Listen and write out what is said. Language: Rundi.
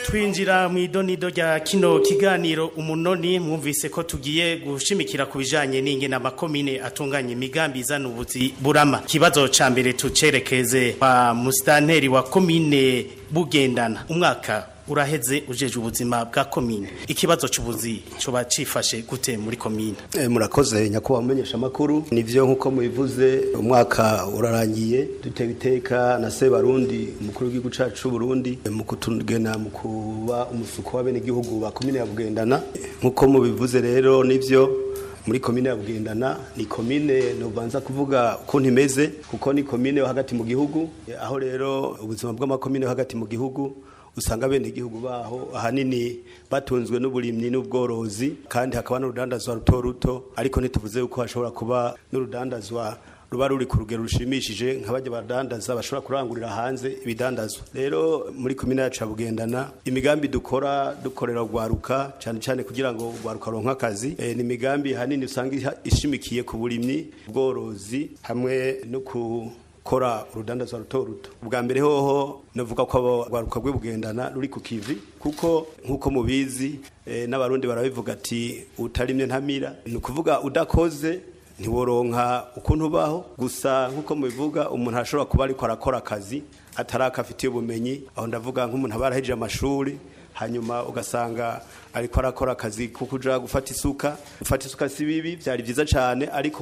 twinjira mu idonido rya kino kiganiro umunoni mwumvise ko tugiye gushimikira ku bijanye n'ingene amakomine atunganya imigambi izana ubuzi burama ikibazo ca mbere tucerekeze kwa musitanteri wa komine bugendana umwaka uraheze ujeje ubuzima bwa komine ikibazo c'ubuzi coba cifashe gute muri komine Eh, murakoze nyakubahwa mumenyesha makuru nivyo nkuko mubivuze umwaka urarangiye dutewe iteka na Sebarundi umukuru w'igihugu cacu c'u Burundi eh, mu kutugena mu kuba umusuko w'abene gihugu ba komine ya Bugendana nkuko mubivuze rero nivyo muri komine ya Bugendana ni komine nobanza kuvuga ukuntu imeze kuko ni komine yo hagati mu gihugu eh, aho rero ubuzima bw'amakomine yo hagati mu gihugu usanga bene igihugu baho ahanini batunzwe n'uburimyi n'ubworozi kandi hakaba n'urudandazwa ruto ruto ariko ntituvuze yuko hashobora kuba n'urudandazwa ruba ruri ku rugero rushimishije nk'abajya badandaza bashobora kurangurira hanze ibidandazwa rero muri komine yacu ya bugendana imigambi dukora dukorera urwaruka cyane cyane kugira ngo urwaruka ruronke akazi eh, ni imigambi hanini usanga iha- ishimikiye ku burimyi ubworozi hamwe no ku kora urudandazwa ruto ruto ubwa mbere hoho navuga ko abo rwaruka rwe bugendana ruri ku kivi kuko nk'uko mubizi eh, n'abarundi barabivuga ati utarimye ntamira ni ukuvuga udakoze ntiworonka ukuntu ubaho gusa nk'uko mubivuga umuntu arashobora kuba ariko arakora akazi ataraka afitiye ubumenyi aho ndavuga nk'umuntu aba yarahejeje amashuri hanyuma ugasanga ariko arakora akazi ko kuja gufata isuka gufata isuka si bibi byari byiza cyane ariko